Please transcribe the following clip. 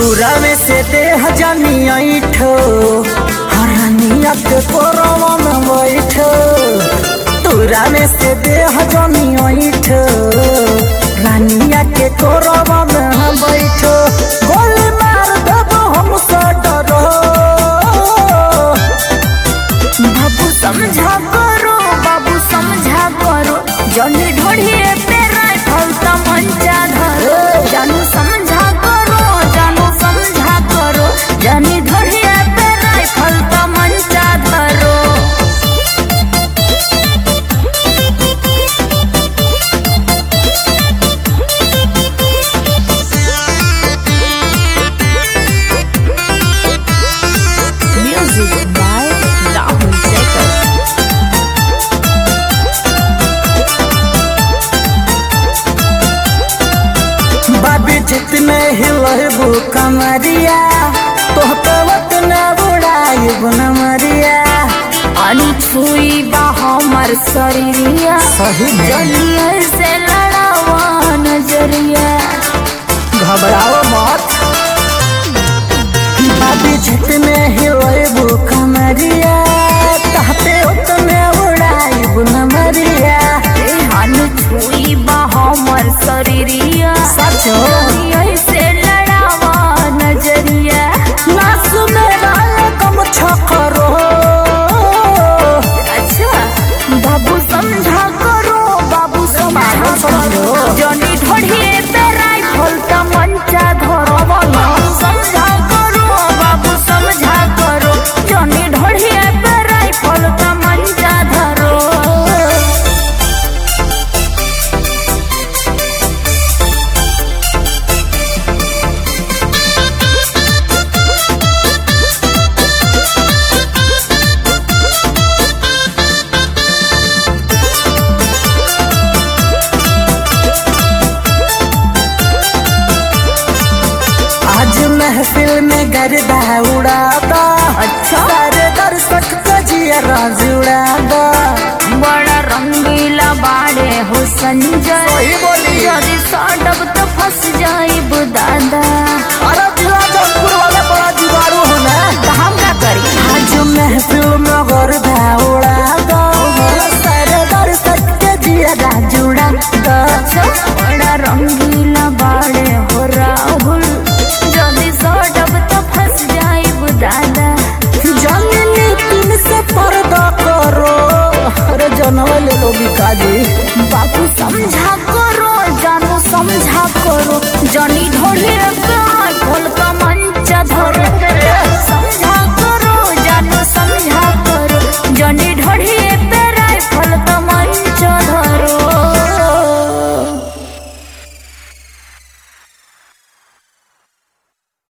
दूरा में से देह जानी ऐठो हरनिया के कोरवा में बैठो दूरा में से देह जानी ऐठो रानिया के कोरवा में हम बैठो गोली मार देबो हमसे डरो बाबू समझा करो बाबू समझा करो जनी ढोढ़िए पे राइफल त मंचा धरो जानू समझा करो जानू समझा करो जनी ढोढ़िए पे राइफल त मंचा धरो Music by Rahul Jacob. बाबी चित में हिलबू कमरिया तोह पे वत न बुड़ाइब न मरिया अनछुई बा हमर शरीरिया सही में। जलिया से लड़ावा नजरिया घबराओ मत बाबी चित में हिलबू कमरिया तोह पे वत न बुड़ाइब न मरिया ए अनछुई बा हमर शरीरिया सचो जलिया से लड़ावा नजरिया नास में डाल कम छकरो अच्छा बाबू समझा करो बाबू समझा बाबू करो समझो। जनी ढोढ़िए पे राइफल त मंचा धरो बाबू समझा करो बाबू समझा करो जनी ढोढ़िए पे राइफल त मंचा धरो आज महफिल में गरबा उड़ाता अच्छा। सारे दर्शक का जिया जुड़ाता बड़ा रंगीला बाड़े हो संजय सही बोली। यदि सड़ब तो फंस जाइब दादा अरे दिला जौनपुर वाला बड़ा जुगाड़ू हो ना तो हम का करी आज महफिल में गरबा